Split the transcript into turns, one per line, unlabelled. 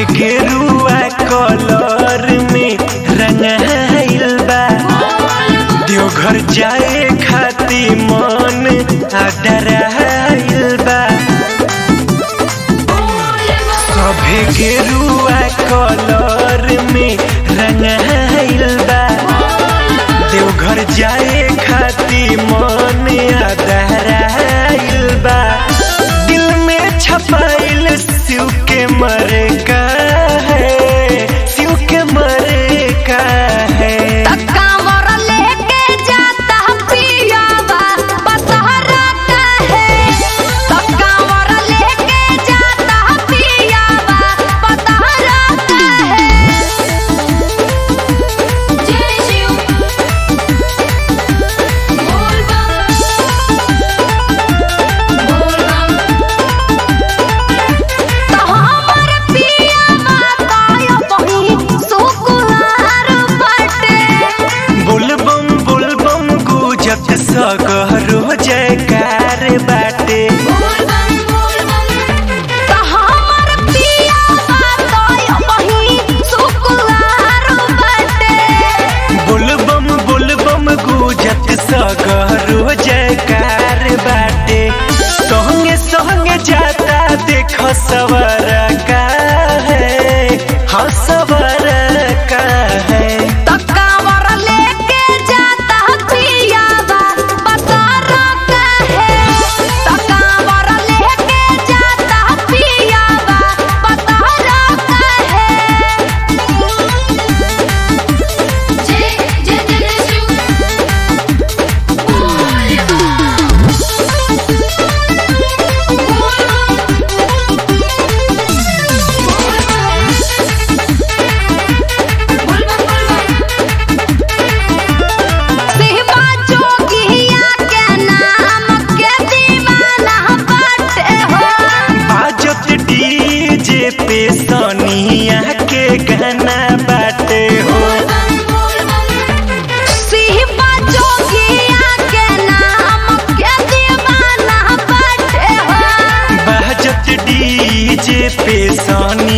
गेरुआ कलर में रंगाइल बा देवघर जाए खाती मन आडराइल बा सभे गेरुआ कलर में रंगाइल बा देवघर जाए खाती मन आडराइल बा दिल में छपाइल शिव के मरे का है शिव के मरे का है
कांवर लेके जाता पियावा बतहरा काहे तो कांवर लेके जाता पियावा बतहरा काहे जय शिव बोल बोल तो हमर पियावा तायो बही सुकुहार बाटे
बुलबम बुलबम गुजत सगरो जयकार बाटे बुलबम बुलबम गुजत सगरो जयकार बाटे संगे संगे जाता देख सवर का है हाँ सवर का है
शिवा जोगिया के नाम के दीवाना बाटे हो
बाजत डीजे पे सोनिया के गाना बाटे हो
शिवा जोगिया के नाम के दीवाना बाटे हो
बाजत डीजे पे सोनिया